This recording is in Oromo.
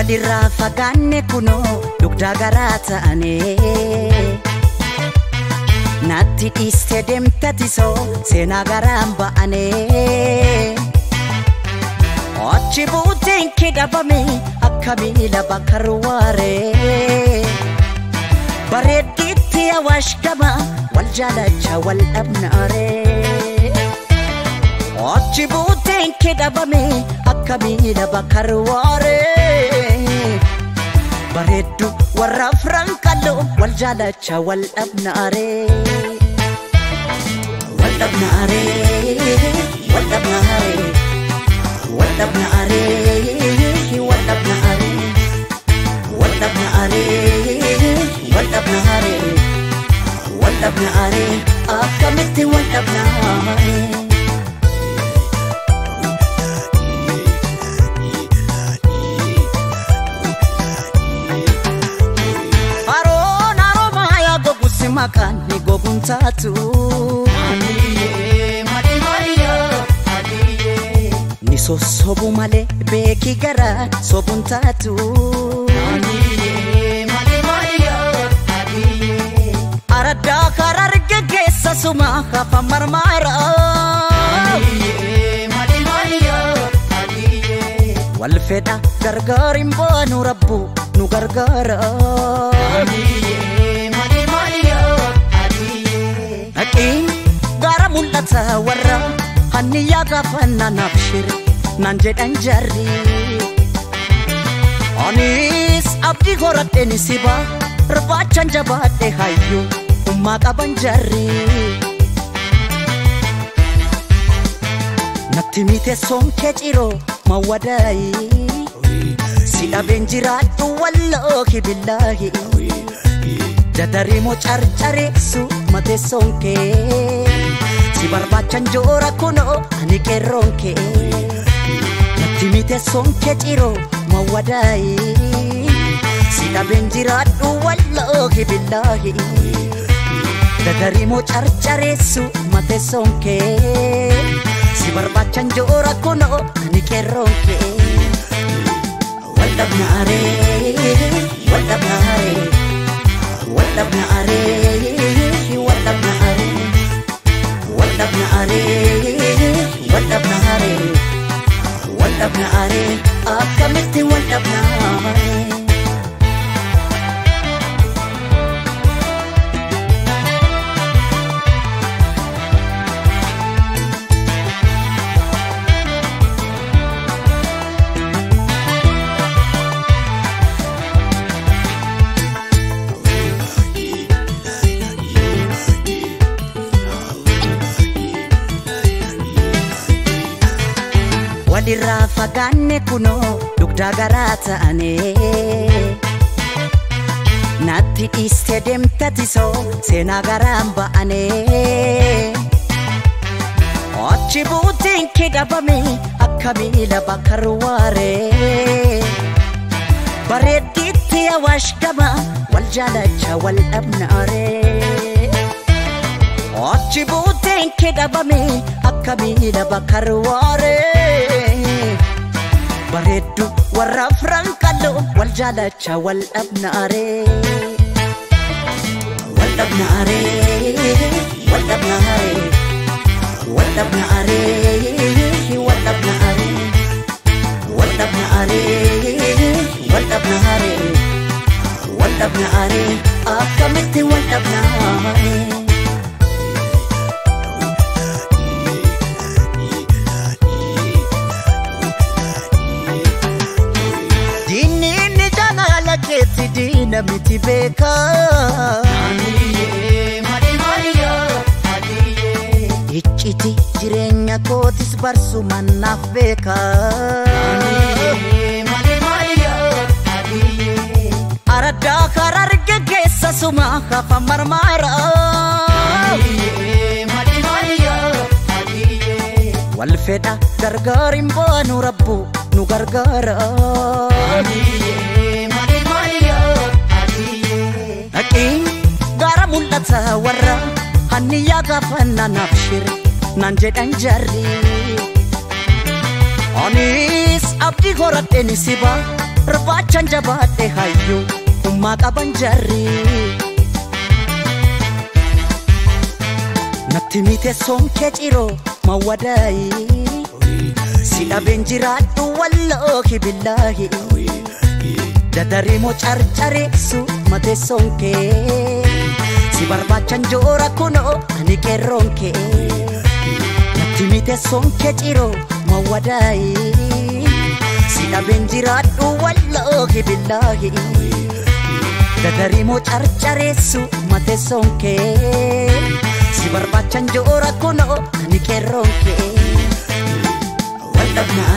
walirraa fagaanne kunoo dugdaa garaa ta'anii natti dhiiste deemtatisoo seenaa garaan ba'anii achi buuteen kee dhabame akka miila bakka ruwaaree bareeddiitti awaash gama wal jaalacha wal dhabnaaree achi buuteen kee dhabame akka miila bakka ruwaaree bareeddu warra afran qalloo wal jaalacha wal dhabnaaree wal dhabnaaree wal dhabnaaree wal dhabnaaree wal dhabnaaree wal dhabnaaree wal dhabnaaree wal dhabnaaree akkamitti wal dhabnaaree. Haroon haroomaa yaa goguusi maqaan ni goguun taatu. Ni sossobu malee beeki gara sobuun taatu. Araddaa karaa geggeessa suma hafa marmaara. Wal fedha gargaar hin baanu rabbu nu gargaara. Dhaqiin gara mul'ata warra hanniyaa gaafa nanaaf shire naan jedhan jarri. Anis abdii horadheen si baa barbaachan jabaadhe hayyuu ummaa qaban jarri. Natti mite sonkee ciroo mawwadaayi. Si dhabeen jiraadhu walloohi billaahi. Dadariimoo carcareessu matee sonkee. Si barbaachan joora kunoo ani qeerroon kee. Natti mite sonkee ciroo mawwadaayi. Si dhabeen jiraadhu walloohi billaahi. Dadariimoo carcareessu matee sonkee. Si barbaachan joora kunoo ani qeerroon kee. Wal dhabnaaree wal dhabnaaree wal dhabnaaree wal dhabnaaree wal dhabnaaree wal dhabnaaree wal dhabnaaree akkamitti wal dhabnaaree. walirraa fagaanne kunoo dugdaa garaa ta'anii natti dhiiste deemtatisoo seenaa garaan ba'anii achi buutiin kee dhabame akka miila bakka ruwaaree bareeddiitti awaash gama wal jaalacha wal dhabnaaree achi buutiin kee dhabame akka miila bakka ruwaaree bareeddu warra afran qalloo wal jaalacha wal dhabnaaree wal dhabnaaree wal dhabnaaree wal dhabnaaree wal dhabnaaree wal dhabnaaree wal dhabnaaree wal dhabnaaree akkamitti wal dhabnaaree. Diinni inni jaalala keetti diina miti beeka. Icciti jireenya kootis barsu mannaaf beeka. Araddaa karaa geggeessa suma hafa marmaara. Wal fedha gargaar hin baanu rabbu nu gargaara. Dhaqiin gara mul'ata warra hanniyaa gaafa nanaaf shire naan jedhan jarri. Anis abdii horadheen si baa Barbaachan jabaadhe hayyuu hummaa qaban jarri. Natti mite sonkee ciroo mawwadaayi. Si dhabeen jiraadhu walloohi billaahi. Dadariimoo carcareessu matee sonkee. Si barbaachan joora kunoo ani qeerroon kee. Natti mite sonkee ciroo mawwadaayi. Si dhabeen jiraadhu walloohi billaahi. Dadariimoo carcareessu matee sonkee. Si barbaachan joora kunoo ani qeerroon kee. Wal dhabnaa